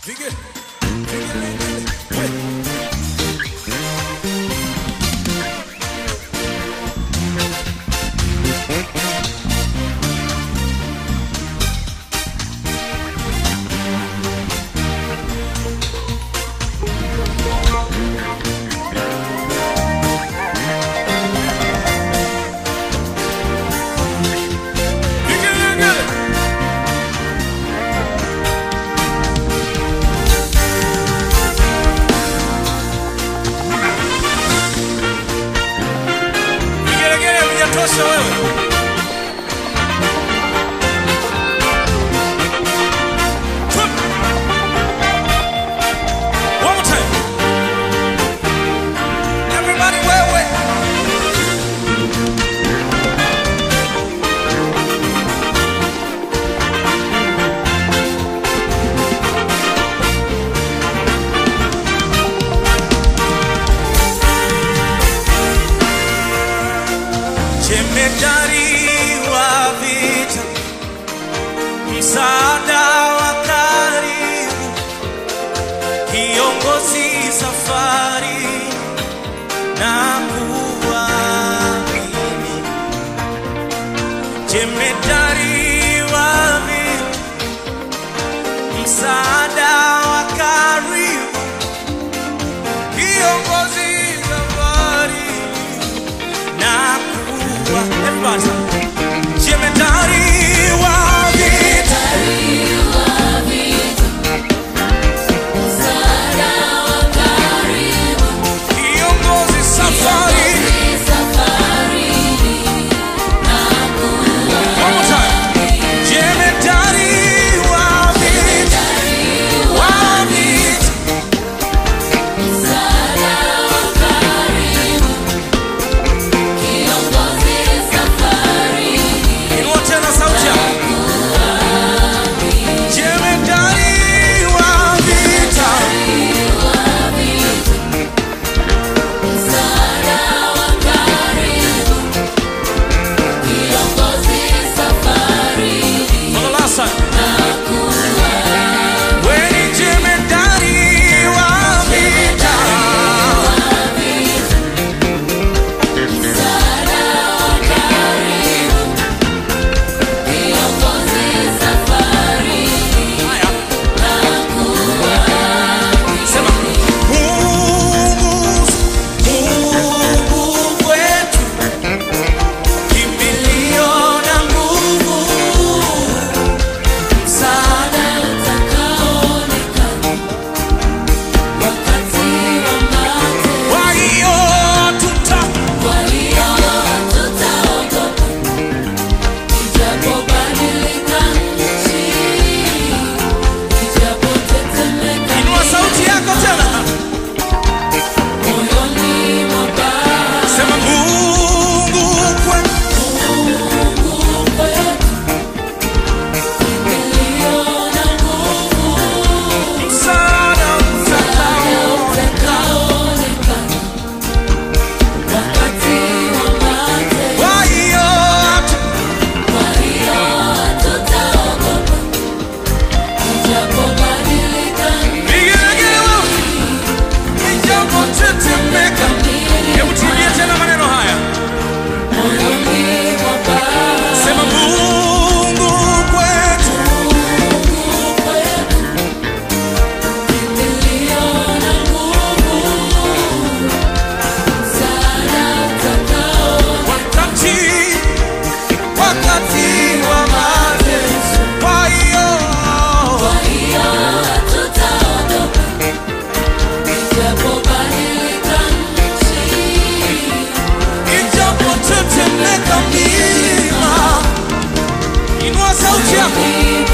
Vige. Vige. Vige, vige. Vigelegele vijatosha wewe. Twip. One more time. Everybody wewe. Jemedari wa vita, msaada wa karibu, kiongozi safari na kuamini. Jemedari wa vita, msaada wa karibu, kiongozi safari na kuwa everybody jemedari wa vita kiongozi safari one more time jemedari wa vita wa vita inua tena sauti yako jemedari wa vita for the last time wewe ni jemedari wa vita haya sema Mungu Mungu wetu kimbilio na nguvu msaada kwa hiyo tuta inua sauti yako tena sema Mungu kwetu msaada utakao kwa hiyo tu- vigelegele wewe ijapotetemeka hebu turudie tena maneno haya sema Mungu kwetu wakati wakati wa mateso kwa hiyo ijapotetemeka milima inua sauti yako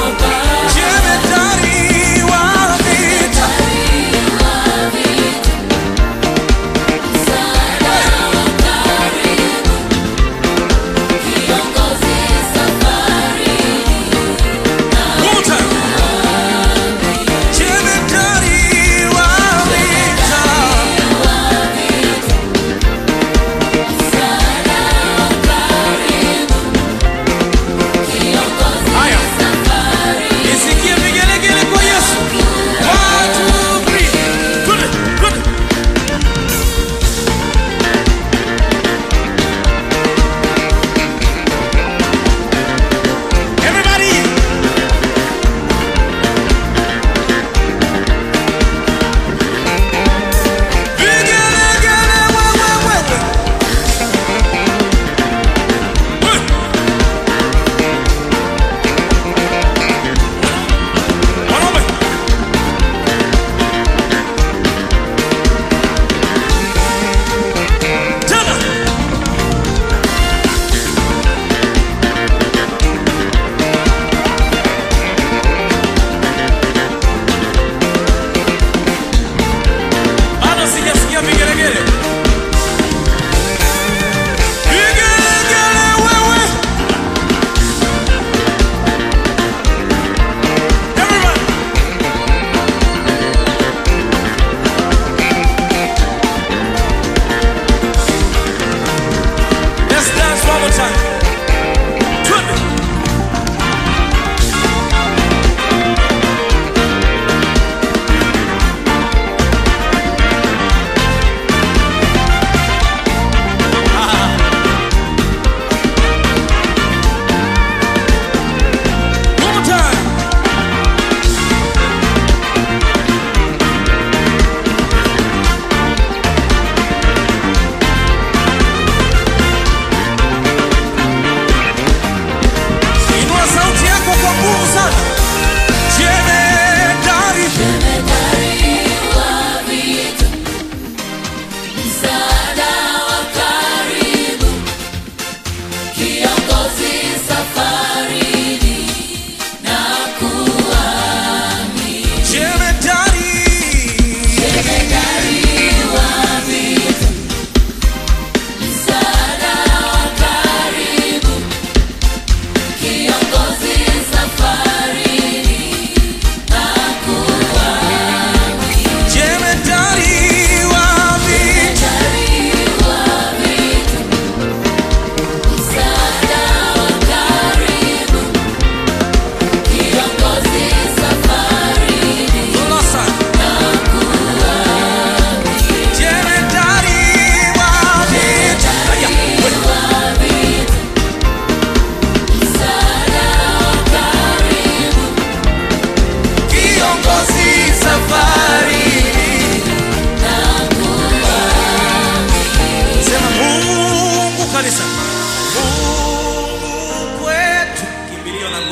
jemedari wa vita One more time. Jemedari wa vita haya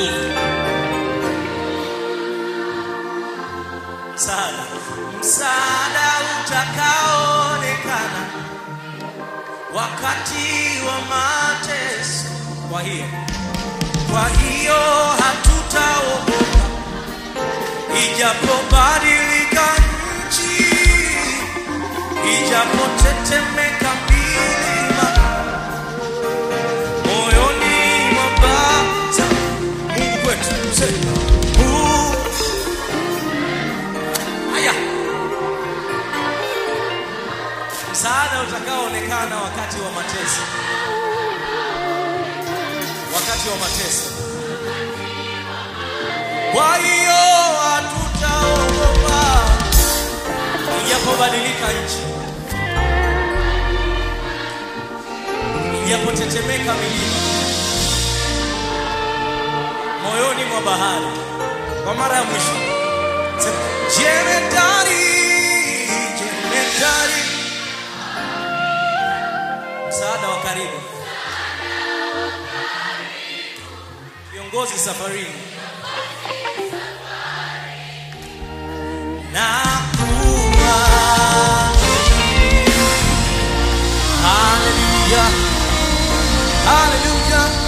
nini? msaada, msaada utakaoonekana wakati wa mateso. Kwa hiyo, kwa hiyo hatutaogopa ijapobadilika nchi, ijapotetemeka milima, moyoni mwa bata Mungu kwetu sema, Mungu Haya, msaada utakaoonekana wakati wa mateso, wakati wa mateso. Kwa hiyo hatutaogopa ijapobadilika nchi, ijapotetemeka milima, moyoni mwa bahari. Kwa mara ya mwisho Sema, Jemedari, jemedari, msaada wa karibu, viongozi safarini, na kuwa haleluya, haleluya.